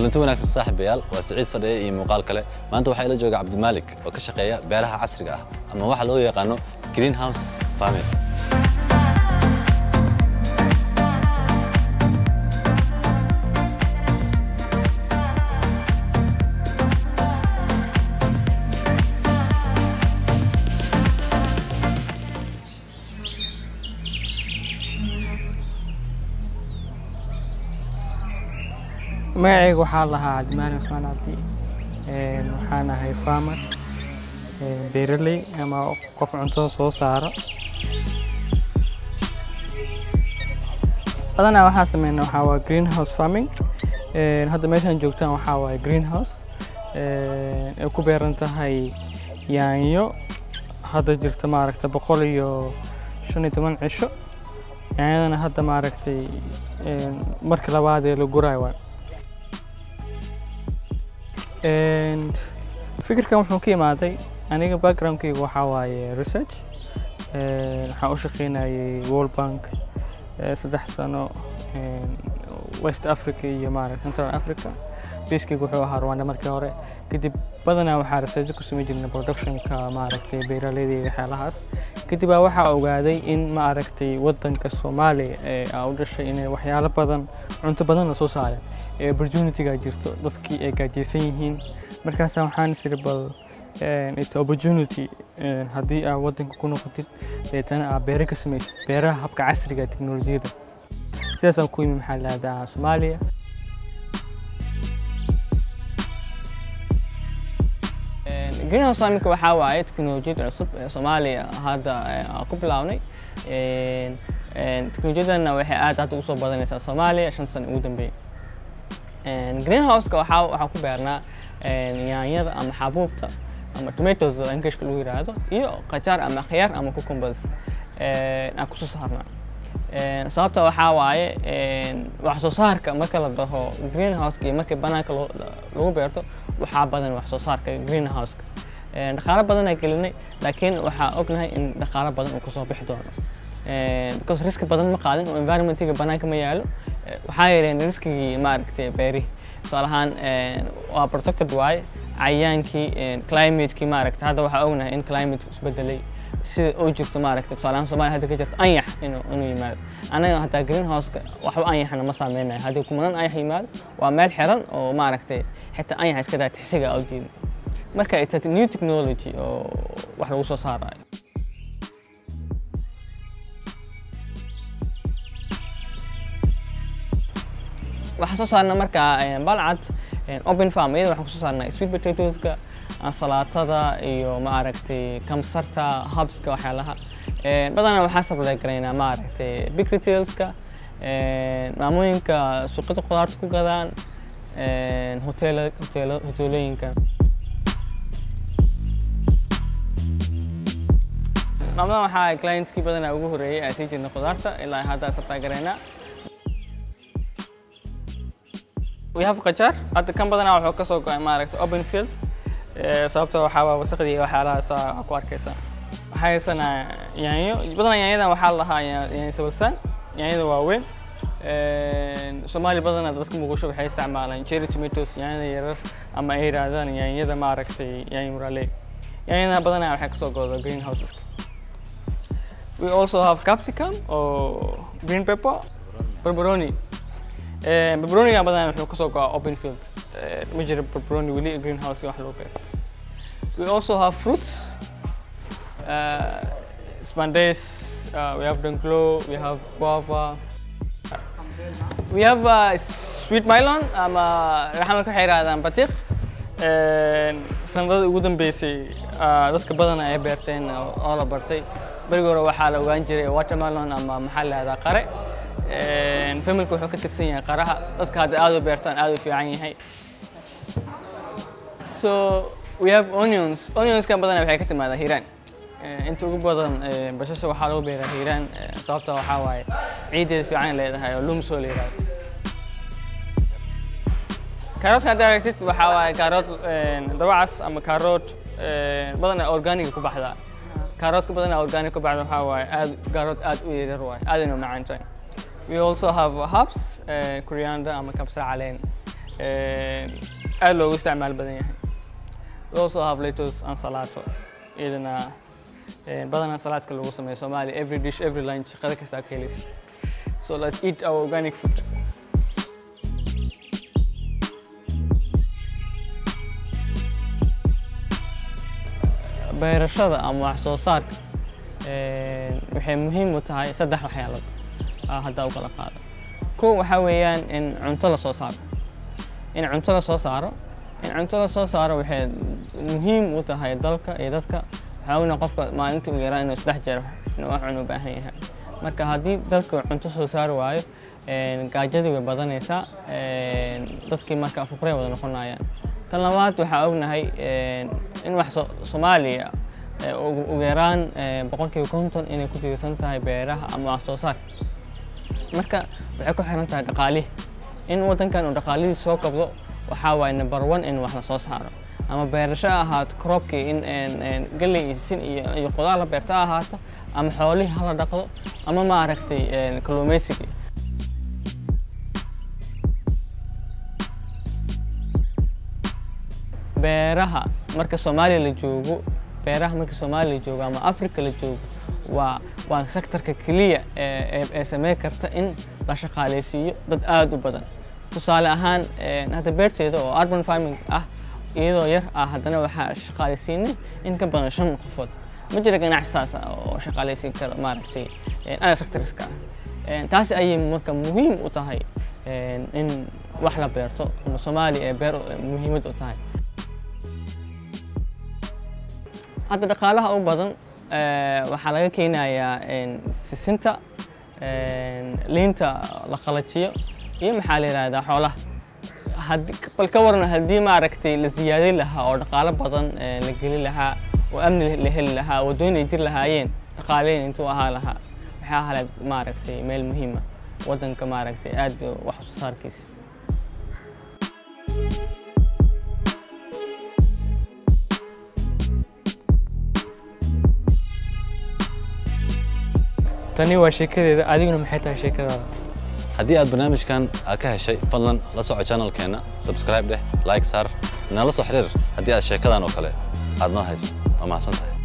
kulanti wanaagsan saaxiibayaal waa siciid fadhiye iyo muuqaal kale maanta waxaa ila jooga cabdimaalik oo ka shaqeeya beeraha casriga ah ama waxa loo yaqaano greenhouse farming magacayga waxaa lahaa cabdimaali cusmaan cabdi Een, waxaan ahay farmer een, beeraley ama qof cuntada soo saara badanaa waxaa sameynaa waxaa waa greenhouse farming Een, hadda meeshaan joogtaan waxaa waaye greenhouse Een, ay ku beeran tahay yaanyo hadda jirta maaragta boqol iyo shan iyo toban cisho yaanyadana hadda maaragtay een, marka labaad ee la guraayo waay And fikirkan wuxuu ka imaaday aniga backgroundkayga waxaa waaye research Een, waxaan u shaqeynayay world bank eh, saddex sano een, west africa iyo maaragta central africa biskayga wuxuu ahaa rwanda markii hore kadib badanaa waxaa research ku samayn jirnay productionka maaragtay beeraleyda iyo waxyaalahaas kadib baa waxaa ogaaday in maaragtay wadanka soomaaliya ee aa u dhashay inay waxyaalo badan cunto badan la soo saara ee opportunityga jirto dadkii ay gaajaysan yihiin markaasa waxaan isiri bal een, it's opportunity een, haddii aa wadanka ku noqotid deetana aa beero ka samaysid beeraha habka casriga ee teknolojiyadda sidaasaan ku yimi maxaa lahahdaa soomaaliya greenhouse farming waxaa waaye teknolojiyad cusub ee soomaaliya hadda eh, aan ku bilaabnay Een, een, teknolojiyadana waxay aad hadda usoo badanaysaa soomaaliya shan sano ugu dambeeyay Een, greenhouseka waxaa waxaa ku beernaa een, yaanyada ama xabuubta ama tomatoes oo englishka lagu yiraahdo iyo qajaar ama khiyaar ama cucumbers een, aan kusoo saarnaa Een, sababta waxaa waaye een, wax soo saarka marka la dhaho greenhouseka iyo marka banaanka loo- lagu beerto waxaa badan wax soo saarka greenhouseka Een, dhaqaalo badan ay gelinay laakiin waxaa ognahay in dhaqaalo badan uu kasoo bixi doono Een, because riski badan ma qaadin oo environmentiga banaanka ma yaalo Eh, waxaa yareen riskigii maaragtay beerihi tusaale ahaan een, waa protected waaye cayayaankii een, climatekii maaragtay hadda waxaa ognahay in climate isbedelay sida oo jirto maaragtay tusaale ahaan soomaaliya hadda ka jirto anyax inuu inuu yimaado anaga hataa greenhouseka waxba anyaxna ma saameynayo haddii kumanan anyax yimaado waa meel xiran oo maaragtay xitaa anyax iska daa tixsiga u jeeda marka it's a new technology oo wax lagu soo saarayo waxaan soo saarnaa markaa een, balcad een, open farm iyada waxaan kusoo saarnaa sweet potatoeska ansalaatada iyo maaragtay kamsarta hubska waxyaalaha Een, badanaa waxaan supply garaynaa maaragtay big retailska een, maamooyinka suuqyada khudaarta ku gadaan een, hoteela hoteelo hoteelooyinka maamadan waxaa clientskii badanaa ugu horeeyay aan sii jirnay khudaarta ilaa hadda supply garaynaa we have qajaar hadda kan badanaa wuxuu ka soo go'ay maaragta open field Eh, sababtoo waxaa waa wasaqdii iyo waxyaalahaas aa ku arkaysaa waxaa haysanaa yaanyo badanaa yaanyadan waxaa la lahaa ya- yaanyo sabalsaan yaanyada waaweyn Een, soomaali badanaa dadka muqdisho waxay isticmaalaan cherry tomatoes yaanyada yarar ama ay yidhaahdaan yaanyada maaragtay yaanyo murale yaanyada badanaa waxay kasoo go'da greenhouseska we also have capsicum or green pepper barbaroni Eh, barbaroniga badanaa wuxuu kasoo go'aa open field Eh, ma jiro barbaroni weli greenhouse wax loo beero we also have fruits uh, spandace uh, we have danglo we have guava we have uh, sweet melon ama raxmalka waxay yidhahdaan batiq sanadada ugu dambeysay uh, dadka badana ay beerteen oo oo la bartay berigi hore waxaa la ogaan jiray watermelon ama maxaa la yihahdaa qare Een, familka wuxuu ka tirsan yahay qaraha dadka hadda aad u beertaan aad u fiican yahay so we have onions onionskan badanaa waxay ka timaadaa hiiraan Eh, inta ugu badan eh, bashasha waxaa lagu beeraa hiiraan eh, sababta waxaa waaye ciideeda fiican leedahay oo lumsoo la yihahdo kaaroodka hadda aragtid waxaa waaye kaarood dabacas ama kaarood badanaa organiga ku baxdaa kaaroodka badanaa organic ku baxda waxaa waaye aad kaarood aad u yaryar waaye aadayna u macaan tahay We also have herbs, uh, coriander ama kabsar caleen. aad loogu isticmaal badan yahay we also have lettuce and salato iyadana badanaa salaadka lagu sameeyo Soomaali every dish every lunch qada kasta ka helisid so let's eat our organic food beerashada ama wax soo saarka waxay muhiim u tahay saddex waxyaalood hadda u kala qaado kow waxaa weeyaan in cunto la soo saaro in cunto la soo saaro in cunto la soo saaro waxay muhiim u tahay dalka iyo dadka waxaa ogna qofka maalintii uu yaraa inuu saddex jeer inuu wax cun u baahan yahay marka haddii dalka cunto soo saari waayo gaajadii way badanaysaa dadkii marka fuqray wada noqonayaan tan labaad waxaa ognahay in wax soomaaliya ugu yaraan boqolkiiba konton inay ku tiirsan tahay beeraha ama wax soo saarka marka waxay ku xiran tahay dhaqaalihi in waddankan uu dhaqaalihiisa soo kabdo waxaa waaye number one in wax la soo saaro ama beerasho ahaato croopkii in galley iyo sin iyo qudaar la beerta ahaato ama xoolihii hala dhaqdo ama maaragtay kalluumaysigii beeraha marka soomaaliya la joogo beeraha marka soomaaliya la joogo ama africa la joogo waa waa sektorka keliya ee sameyn karta in la shaqaaleysiiyo dad aada u badan tusaale ahaan hadda beerteeda oo urban farming ah iyadoo yar ah haddana waxaa shaqaaleysiinay in ka badan shan qofood ma jira ganacsi saas ah oo shaqaaleysiin karo maaragtay ana sectorska ah taasi ayay marka muhiim u tahay in wax la beerto ama soomaaliya ee beer muhiimad u tahay hadda dhaqaalaha u badan waxaa laga keenayaa sisinta liinta la qalajiyo iyo maxaa la yidhahdaa xoolaha bal ka waran haddii maaragtay la siyaadin lahaa oo dhaqaalo badan la geli lahaa oo amni la heli lahaa waddooyin ay jir lahaayeen dhaqaaleyn intuu ahaa lahaa waxay ahaleed maaragtay meel muhiima waddanka maaragtay aad wax soo saarkiisa tani waa sheekadeeda adiguna maxay tahay sheekadaada haddii aad barnaamijkan aad ka heshay fadlan la soco channelkeenna subscribe dheh like saar nala soo xiriir haddii aad sheekadan oo kale aad noo hayso waa mahadsan tahay